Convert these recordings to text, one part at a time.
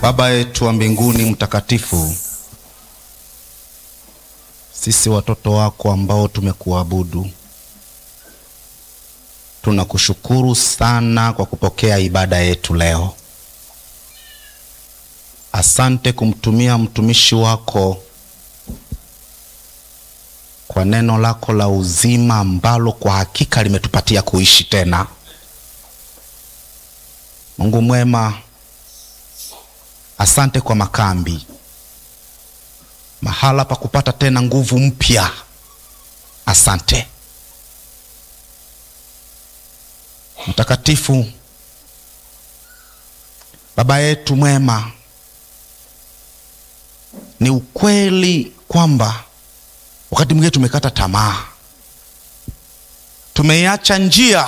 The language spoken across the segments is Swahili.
Baba yetu wa mbinguni mtakatifu, sisi watoto wako ambao tumekuabudu, tunakushukuru sana kwa kupokea ibada yetu leo. Asante kumtumia mtumishi wako kwa neno lako la uzima ambalo kwa hakika limetupatia kuishi tena. Mungu mwema, asante kwa makambi, mahala pa kupata tena nguvu mpya. Asante mtakatifu, baba yetu mwema. Ni ukweli kwamba wakati mwingine tumekata tamaa, tumeiacha njia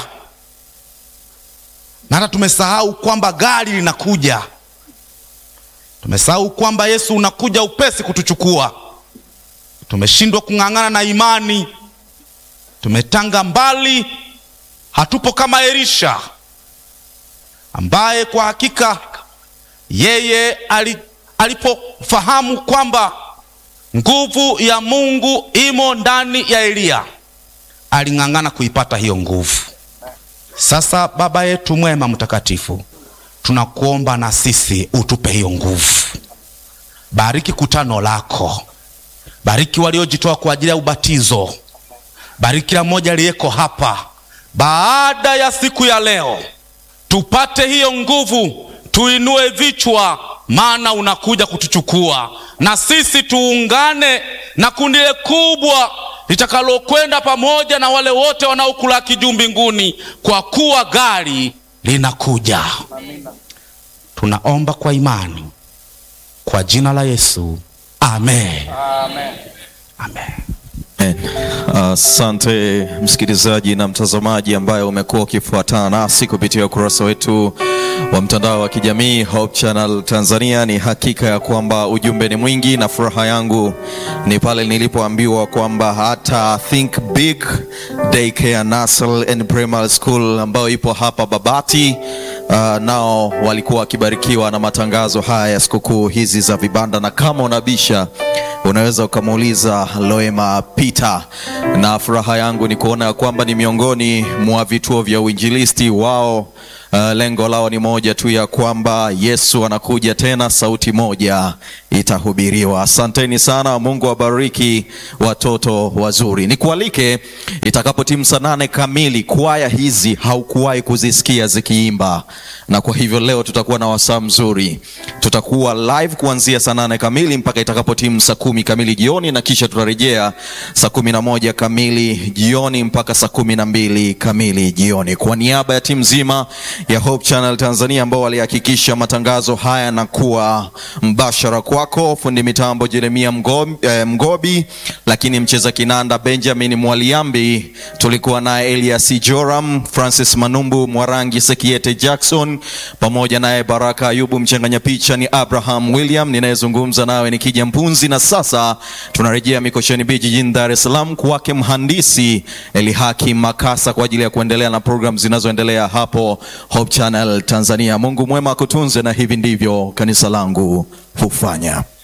na hata tumesahau kwamba gari linakuja. Tumesahau kwamba Yesu unakuja upesi kutuchukua. Tumeshindwa kung'ang'ana na imani, tumetanga mbali, hatupo kama Elisha ambaye kwa hakika yeye ali, alipofahamu kwamba nguvu ya Mungu imo ndani ya Eliya, aling'ang'ana kuipata hiyo nguvu. Sasa Baba yetu mwema mtakatifu, tunakuomba na sisi utupe hiyo nguvu. Bariki kutano lako, bariki waliojitoa kwa ajili ya ubatizo, bariki kila mmoja aliyeko hapa. Baada ya siku ya leo, tupate hiyo nguvu, tuinue vichwa, maana unakuja kutuchukua, na sisi tuungane na kundi kubwa litakalokwenda pamoja na wale wote wanaokulaki juu mbinguni, kwa kuwa gari linakuja. Amina. Tunaomba kwa imani kwa jina la Yesu, amen. Amen. Amen. Asante uh, msikilizaji na mtazamaji ambaye umekuwa ukifuatana nasi kupitia ukurasa wetu wa mtandao wa kijamii Hope Channel Tanzania. Ni hakika ya kwamba ujumbe ni mwingi, na furaha yangu ni pale nilipoambiwa kwamba hata Think Big Daycare Nursery and Primary School ambayo ipo hapa Babati uh, nao walikuwa wakibarikiwa na matangazo haya ya sikukuu hizi za vibanda, na kama unabisha unaweza ukamuuliza Loema Peter, na furaha yangu ni kuona kwamba ni miongoni mwa vituo vya uinjilisti wao. Uh, lengo lao ni moja tu ya kwamba Yesu anakuja tena, sauti moja itahubiriwa. Asanteni sana, Mungu awabariki watoto wazuri. Nikualike itakapotimu saa nane kamili, kwaya hizi haukuwahi kuzisikia zikiimba, na kwa hivyo leo tutakuwa na wasaa mzuri. Tutakuwa live kuanzia saa nane kamili mpaka itakapotimu saa kumi kamili jioni, na kisha tutarejea saa kumi na moja kamili jioni mpaka saa kumi na mbili kamili jioni. Kwa niaba ya timu nzima ya Hope Channel Tanzania ambao walihakikisha matangazo haya na kuwa mbashara kwako, fundi mitambo Jeremia Mgobi, eh, Mgobi, lakini mcheza kinanda Benjamin Mwaliambi, tulikuwa naye Elias Joram, Francis Manumbu, Mwarangi Sekiete Jackson, pamoja naye Baraka Ayubu. Mchanganya picha ni Abraham William, ninayezungumza nawe ni Kija Mpunzi, na sasa tunarejea Mikocheni Beach jijini Dar es Salaam kwake mhandisi Elihaki Makasa kwa ajili ya kuendelea na programu zinazoendelea hapo Hope Channel Tanzania. Mungu mwema akutunze, na hivi ndivyo kanisa langu hufanya.